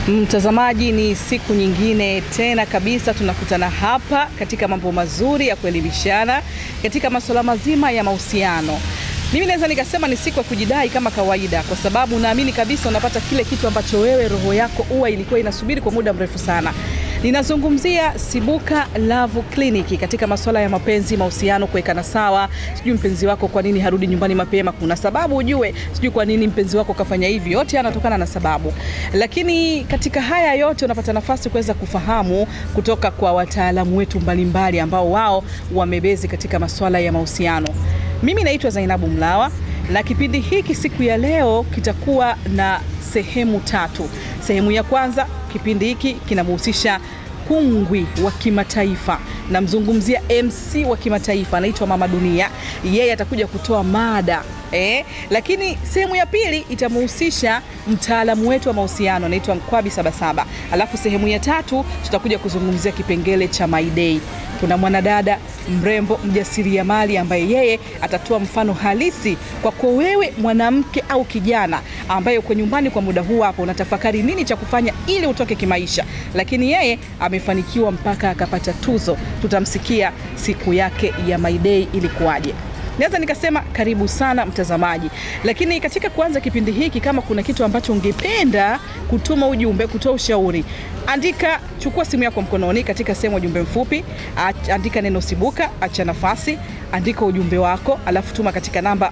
Mtazamaji, ni siku nyingine tena kabisa tunakutana hapa katika mambo mazuri ya kuelimishana katika masuala mazima ya mahusiano. Mimi naweza nikasema ni siku ya kujidai kama kawaida, kwa sababu naamini kabisa unapata kile kitu ambacho wewe roho yako huwa ilikuwa inasubiri kwa muda mrefu sana. Ninazungumzia Sibuka Love Clinic katika masuala ya mapenzi, mahusiano, kuwekana sawa. Sijui mpenzi wako kwa nini harudi nyumbani mapema, kuna sababu ujue. Sijui kwa nini mpenzi wako kafanya hivi, yote yanatokana na sababu. Lakini katika haya yote unapata nafasi kuweza kufahamu kutoka kwa wataalamu wetu mbalimbali ambao wao wamebezi katika masuala ya mahusiano. Mimi naitwa Zainabu Mlawa na kipindi hiki siku ya leo kitakuwa na sehemu tatu. Sehemu ya kwanza, kipindi hiki kinamhusisha kungwi wa kimataifa, namzungumzia MC wa kimataifa anaitwa Mama Dunia. Yeye atakuja kutoa mada eh, lakini sehemu ya pili itamhusisha mtaalamu wetu wa mahusiano anaitwa Mkwabi Sabasaba. Alafu sehemu ya tatu tutakuja kuzungumzia kipengele cha My Day. Kuna mwanadada mrembo mjasiriamali ambaye yeye atatoa mfano halisi kwako wewe mwanamke au kijana ambaye uko nyumbani kwa muda huu hapo unatafakari nini cha kufanya ili utoke kimaisha, lakini yeye amefanikiwa mpaka akapata tuzo. Tutamsikia siku yake ya My Day ilikuwaje. Naweza nikasema karibu sana mtazamaji, lakini katika kuanza kipindi hiki, kama kuna kitu ambacho ungependa kutuma ujumbe, kutoa ushauri, andika, chukua simu yako mkononi, katika sehemu ujumbe mfupi, andika neno Sibuka, acha nafasi, andika ujumbe wako, alafu tuma katika namba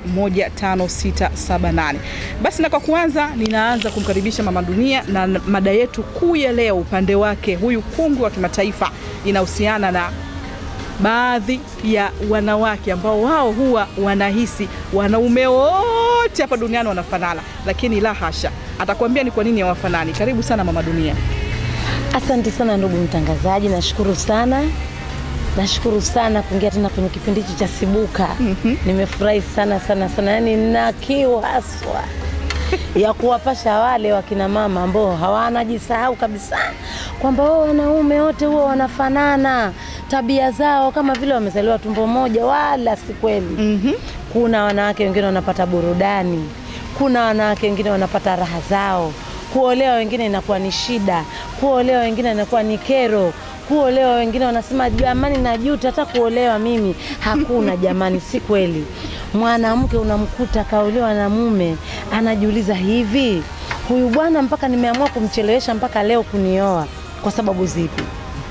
15678. Basi na kwa kuanza, ninaanza kumkaribisha Mama Dunia na mada yetu kuu ya leo, upande wake huyu kungwi wa kimataifa, inahusiana na baadhi ya wanawake ambao wao huwa wanahisi wanaume wote hapa duniani wanafanana, lakini la hasha. Atakwambia ni kwa nini hawafanani. Karibu sana Mama Dunia. Asante sana ndugu mtangazaji, nashukuru sana, nashukuru sana kuingia tena kwenye kipindi hichi cha Sibuka. Mhm. Nimefurahi sana sana sana, yaani nina kiu haswa ya kuwapasha wale wakina mama ambao hawanajisahau kabisa kwamba wao wanaume wote huwa wanafanana tabia zao kama vile wamezaliwa tumbo moja, wala si kweli. Mhm. Kuna wanawake wengine wanapata burudani, kuna wanawake wengine wanapata raha zao. Kuolewa wengine inakuwa ni shida, kuolewa wengine inakuwa ni kero, kuolewa wengine wanasema jamani, najuta hata kuolewa mimi. Hakuna jamani, si kweli. Mwanamke unamkuta kaolewa na mume, anajiuliza hivi, huyu bwana mpaka nimeamua kumchelewesha mpaka leo kunioa kwa sababu zipi?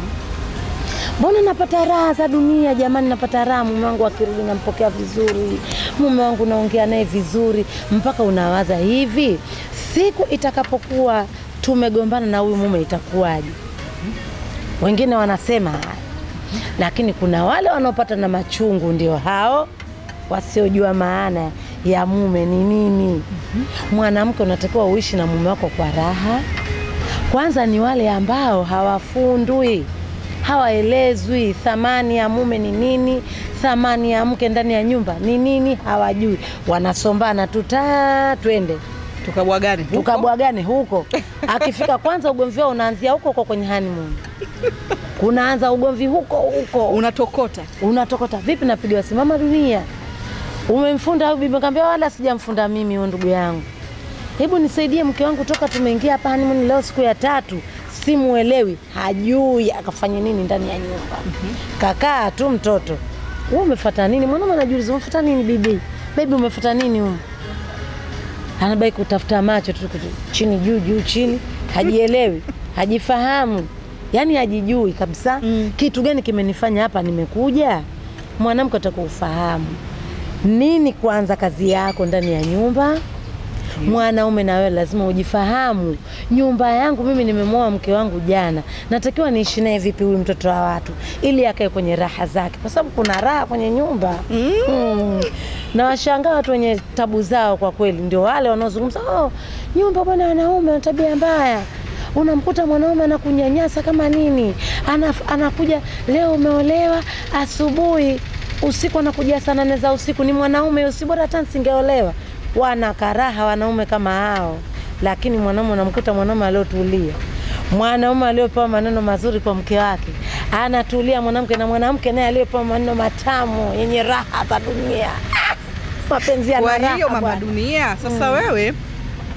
Mbona napata raha za dunia jamani, napata raha. Mume wangu akirudi nampokea vizuri, mume wangu naongea naye vizuri, mpaka unawaza hivi, siku itakapokuwa tumegombana na huyu mume itakuwaje? Wengine wanasema haya, lakini kuna wale wanaopata na machungu, ndio hao wasiojua maana ya mume ni nini. Mwanamke unatakiwa uishi na mume wako kwa raha. Kwanza ni wale ambao hawafundwi hawaelezwi thamani ya mume ni nini, thamani ya mke ndani ya nyumba ni nini, hawajui. Wanasombana tu taa, twende Tukabwagane huko. tukabwagane huko. Akifika kwanza, ugomvi wao unaanzia huko huko kwenye honeymoon, kunaanza ugomvi huko huko, unatokota unatokota vipi? Napigiwa simu, Mama Dunia, umemfunda huyu bibi? Kaambia wala sijamfunda mimi, huyo ndugu yangu, hebu nisaidie mke wangu, toka tumeingia hapa honeymoon leo siku ya tatu simuelewi, hajui akafanya nini ndani ya nyumba. Kakaa tu mtoto, wewe umefuata nini? Mwanaume anajiuliza umefuata nini bibi? Baby umefuata nini huko? Anabaki kutafuta macho tu tu, chini juu juu chini, hajielewi, hajifahamu, yaani hajijui kabisa. Mm. Kitu gani kimenifanya hapa nimekuja? Mwanamke atakufahamu nini kwanza kazi yako ndani ya nyumba mwanaume na wewe lazima ujifahamu. Nyumba yangu mimi nimemwoa mke wangu jana, natakiwa niishi naye vipi huyu mtoto wa watu, ili akae kwenye raha zake, kwa sababu kuna raha kwenye nyumba Mm. mm. Na washangaa watu wenye tabu zao, kwa kweli ndio wale wanaozungumza oh, nyumba bwana, wanaume wana tabia mbaya. Unamkuta mwanaume anakunyanyasa kama nini, Anaf, anakuja leo umeolewa, asubuhi usiku anakuja saa nane za usiku. Ni mwanaume usi, bora hata nisingeolewa. Wana karaha wanaume kama hao, lakini mwanaume unamkuta mwanaume aliotulia, mwanaume aliopewa maneno mazuri kwa mke wake anatulia mwanamke, na mwanamke naye aliyopewa maneno matamu yenye raha za dunia. Ah, mapenzi yana Kwa raha hiyo Mama bwana. Dunia, sasa wewe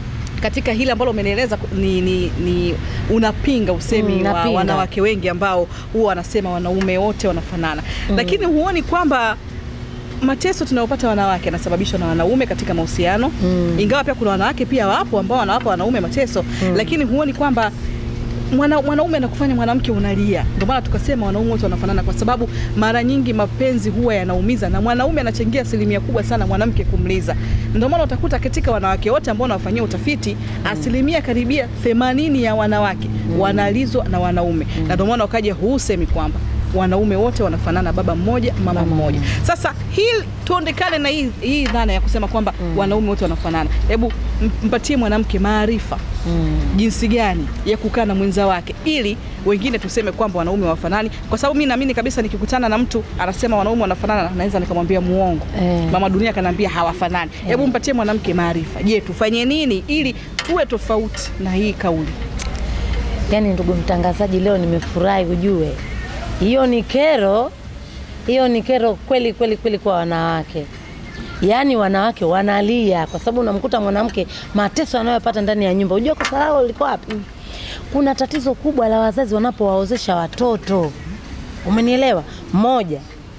katika hili ambalo umenieleza ni, ni, ni unapinga usemi Mm, wa napinga. wanawake wengi ambao huwa wanasema wanaume wote wanafanana, lakini huoni kwamba mateso tunayopata wanawake yanasababishwa na wanaume katika mahusiano Mm. ingawa pia kuna wanawake pia wapo ambao wanawapa wanaume mateso lakini huoni kwamba mwana, mwanaume anakufanya mwanamke unalia. Ndio maana tukasema wanaume wote wanafanana, kwa sababu mara nyingi mapenzi huwa yanaumiza na mwanaume anachangia asilimia kubwa sana mwanamke kumliza. Ndio maana utakuta katika wanawake wote ambao wanawafanyia utafiti asilimia karibia themanini ya wanawake wanalizwa na wanaume, na ndio maana wakaja husemi kwamba wanaume wote wanafanana, baba mmoja mama Mama mmoja. Sasa hii tuondekane na hii, hii dhana ya kusema kwamba wanaume wote wanafanana. Hebu m- mpatie mwanamke maarifa Mm. jinsi gani ya kukaa na mwenza wake ili wengine tuseme kwamba wanaume wafanani, kwa sababu mimi naamini kabisa nikikutana na mtu anasema wanaume wanafanana, naweza nikamwambia muongo. Eh. Mama Dunia akaniambia hawafanani. Hebu mpatie mwanamke maarifa. Je, tufanye nini ili tuwe tofauti na hii kauli? Yaani ndugu mtangazaji, leo nimefurahi ujue, hiyo ni kero, hiyo ni kero kweli kweli kweli kwa wanawake. Yaani wanawake wanalia kwa sababu unamkuta mwanamke mateso anayopata ndani ya nyumba. Unajua kosa lao liko wapi? Kuna tatizo kubwa la wazazi wanapowaozesha watoto, umenielewa? Moja,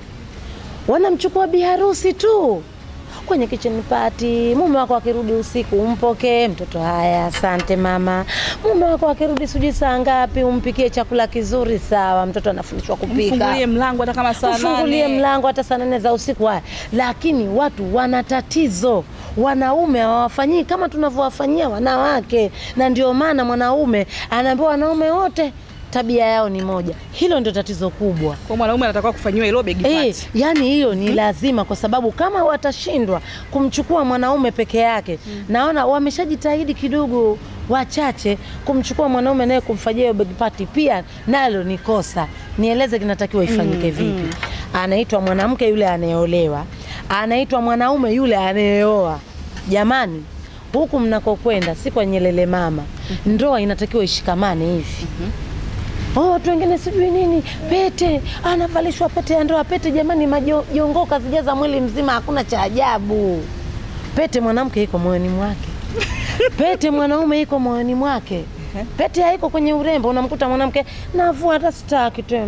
wanamchukua biharusi tu kwenye kitchen party. Mume wako akirudi usiku umpokee mtoto, haya, asante mama. Mume wako akirudi sijui saa ngapi, umpikie chakula kizuri, sawa. Mtoto anafundishwa kupika, Mfungulie mlango hata kama saa ufungulie nane. mlango hata saa nane za usiku. Haya, lakini watu wana tatizo, wanaume hawawafanyii kama tunavyowafanyia wanawake, na ndio maana mwanaume anaambiwa wanaume wote tabia yao ni moja. Hilo ndio tatizo kubwa. Kwa mwanaume anatakiwa kufanyiwa hilo begi Eh, party. yani hiyo ni lazima kwa sababu kama watashindwa kumchukua mwanaume peke yake, naona wameshajitahidi kidogo wachache kumchukua mwanaume naye kumfanyia hiyo big party, pia nalo ni kosa. Nieleze kinatakiwa ifanyike vipi? Anaitwa mwanamke yule anayeolewa, anaitwa mwanaume yule anayeoa. Jamani, huku mnakokwenda si kwa nyelele mama, ndoa inatakiwa ishikamane hivi. Oh, watu wengine sijui nini, pete anavalishwa pete ya ndoa. Pete jamani, majongo kazijaza mwili mzima, hakuna cha ajabu. Pete mwanamke iko moyoni mwake, pete mwanaume iko moyoni mwake. Pete haiko kwenye urembo. Unamkuta mwanamke navua, hata sitaki tena.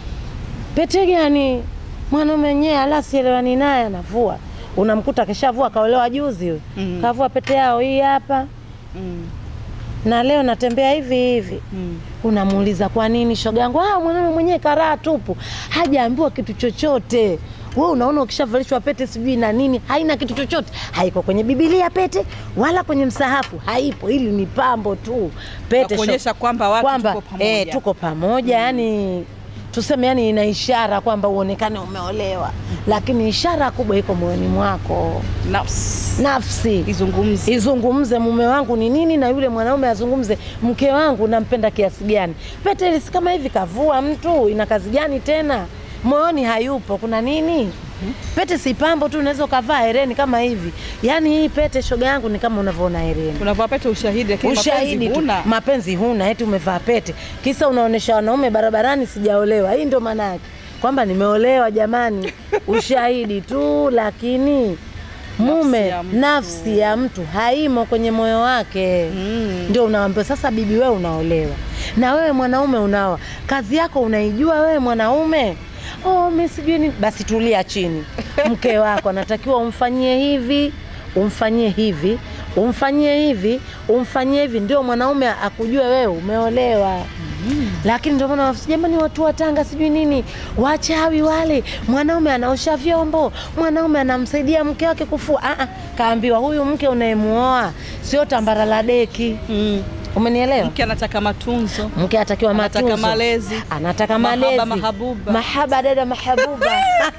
Pete gani? Mwanaume wenyewe alasielewani naye anavua. Unamkuta keshavua, kaolewa juzi huyo, Mhm. kavua pete yao hii hapa, Mm, na leo natembea hivi hivi mm. unamuuliza kwa nini shoga yangu? Ah, mwanaume mwenyewe karaa tupu, hajaambiwa kitu chochote. We unaona ukishavalishwa pete sijui na nini, haina kitu chochote, haiko kwenye Bibilia pete wala kwenye msahafu, haipo. Hili ni pambo tu pete, Na kuonyesha sho- kwamba watu kwamba, tuko pamoja. eh, tuko pamoja yani tuseme yani ina ishara kwamba uonekane umeolewa, lakini ishara kubwa iko moyoni mwako. Nafsi. Nafsi Izungumze. izungumze mume wangu ni nini, na yule mwanaume azungumze mke wangu nampenda kiasi gani. Pete ile si kama hivi kavua mtu, ina kazi gani tena? Moyoni hayupo, kuna nini? Pete si pambo tu, unaweza ukavaa hereni kama hivi. Yaani hii pete shoga yangu ni kama unavyoona hereni Unavaa pete ushahidi, lakini ushahidi mapenzi tu, huna. mapenzi huna, eti umevaa pete, kisa unaonesha wanaume barabarani sijaolewa. Hii ndio maana yake kwamba nimeolewa jamani, ushahidi tu, lakini mume ya mtu. nafsi ya mtu haimo kwenye moyo wake Mm. ndio unaambiwa sasa, bibi, wewe unaolewa na wewe mwanaume unaoa, kazi yako unaijua wewe mwanaume? Oh, mimi sijui nini. Basi tulia chini, mke wako anatakiwa umfanyie hivi, umfanyie hivi, umfanyie hivi, umfanyie hivi, ndio mwanaume akujue wewe umeolewa. Lakini ndio maana jamani, watu wa Tanga sijui nini, wachawi wale. Mwanaume anaosha vyombo, mwanaume anamsaidia mke wake kufua. Ah, ah, kaambiwa huyu mke unayemuoa sio tambara la deki. Mm. Umenielewa? Mke anataka matunzo. Mke atakiwa Anataka matunzo, malezi. anataka Mahaba, malezi, mahabuba. mahaba, dada mahabuba.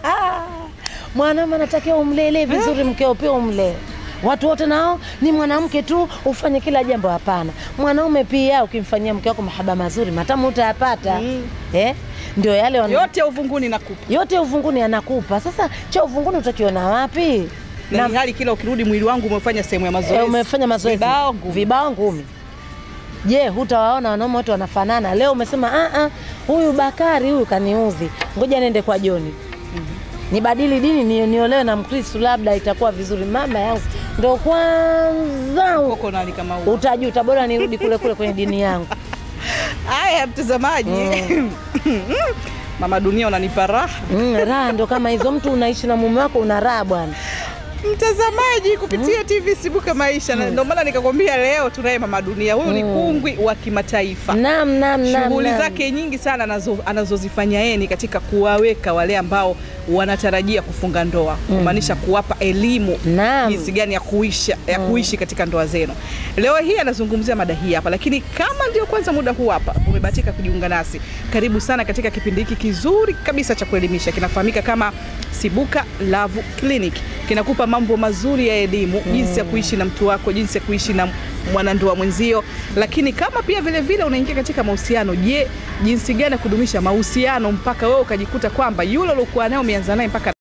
Mwanaume anatakiwa umlele vizuri, mkeo pia umlee. Watu wote nao ni mwanamke tu ufanye kila jambo? Hapana, mwanaume pia ukimfanyia mke wako mahaba mazuri, matamu utayapata. Mm. Eh, ndio yale wana... Yote uvunguni nakupa. yote uvunguni anakupa. Sasa cha uvunguni utakiona wapi? Na ni hali kila ukirudi mwili wangu umefanya sehemu ya mazoezi. Eh, umefanya mazoezi Vibao ngumi. vibao ngumi. Je, hutawaona wanaume wote wanafanana? Leo umesema "Ah, ah, huyu Bakari huyu kaniudhi, ngoja nende kwa Joni nibadili dini ni, niolewe na Mkristu, labda itakuwa vizuri. Mama yangu ndo kwanza koko nani kama huo. utajuta, bora nirudi kule kule kwenye dini yangu. Haya mtazamaji, mama dunia unanipa raha Mm, raha ndo kama hizo, mtu unaishi na mume wako una raha bwana. mtazamaji kupitia TV Sibuka Maisha, na ndio maana nikakwambia leo tunaye mama dunia. Huyu ni kungwi wa kimataifa. Naam, naam, naam, Shughuli naam. zake nyingi sana anazo, anazozifanya yeye ni katika kuwaweka wale ambao wanatarajia kufunga ndoa, kumaanisha kuwapa elimu Naam. jinsi gani ya kuisha, ya kuishi katika ndoa zenu. Leo hii anazungumzia mada hii hapa, lakini kama ndio kwanza muda huu hapa umebahatika kujiunga nasi, karibu sana katika kipindi hiki kizuri kabisa cha kuelimisha, kinafahamika kama Sibuka Love Clinic. Kinakupa mambo mazuri ya elimu, jinsi ya kuishi na mtu wako, jinsi ya kuishi na mwanandoa mwenzio, lakini kama pia vile vile unaingia katika mahusiano, je, jinsi gani ya kudumisha mahusiano mpaka wewe ukajikuta kwamba yule uliokuwa naye umeanza naye mpaka